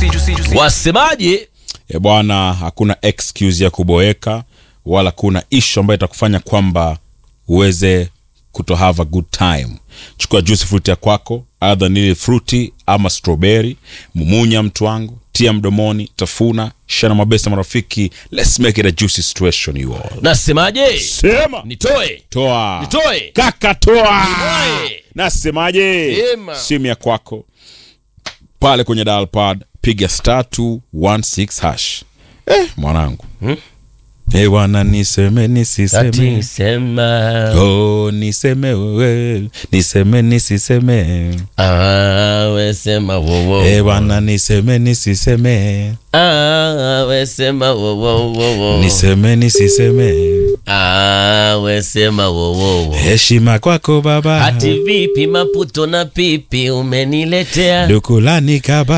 wasemaje e bwana hakuna excuse ya kuboeka wala kuna ishu ambayo itakufanya kwamba uweze kuto have a good time chukua juice fruit ya kwako adha nili fruti ama strawberry mumunya mtu wangu tia mdomoni tafuna shana mabesa marafiki let's make it a juicy situation you all nasemaje sema nitoe toa nitoe kaka toa Nitoe. nasemaje Sema. simu ya kwako pale kwenye dial pad piga star 216 hash eh, mwanangu Hmm? Eh, bwana niseme nisiseme Ati sema oh, niseme wewe niseme nisiseme Ah, we sema wo wo Eh, bwana niseme nisiseme Ah, we sema wo wo wo wo niseme nisiseme Ah, we sema wo wo wo heshima kwako baba Ati vipi maputo na pipi umeniletea dukulani kaba